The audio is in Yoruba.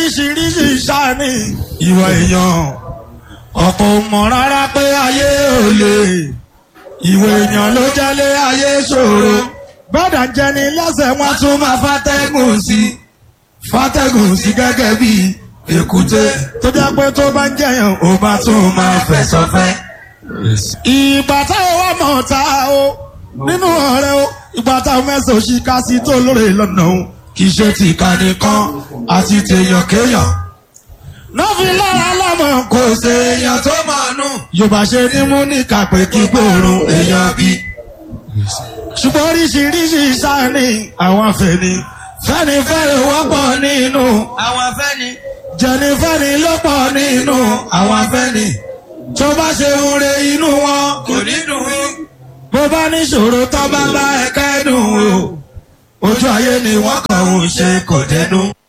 oríṣiríṣi sáni ìwà èèyàn ọ̀pọ̀ ò mọ̀ rárá pé ayé ò lè ìwà èèyàn ló jẹ́lé ayé ṣòro bọ́dà ń jẹni lẹ́sẹ̀ wọn tún máa fàtẹ́gùn sí fàtẹ́gùn sí gẹ́gẹ́ bí èkúté tó jẹ́ pé tó bá ń jẹyàn ó bá tún máa fẹ̀sọ̀ fẹ́. ìgbà táwọn wà mọ̀ ta o nínú ọ̀rẹ́ o ìgbà táwọn mẹ́sàn-án òṣì ká sí tó lóore lọ́nà o kì í ṣe tìka nìkan àti tèèyàn kéèyàn. nọ́ọ̀fì lára lọ́mọ kò ṣe èèyàn tó máa nù. yorùbá ṣe ní mú ní kàpé kí gbòòrùn èèyàn bí. ṣùgbọ́n oríṣiríṣi sáni àwọn afẹ́ni fẹ́ni fẹ́ni wọ́pọ̀ nínú àwọn afẹ́ni. jẹnifẹ́ni ló pọ̀ nínú àwọn afẹ́ni tó bá ṣe ń re inú wọn kò ní dùn ún. bó bá níṣòro tó bá bá ẹ̀ka ẹ̀dùn o ojú ayé ni wọ́n kàn ń ṣe kò dẹnu.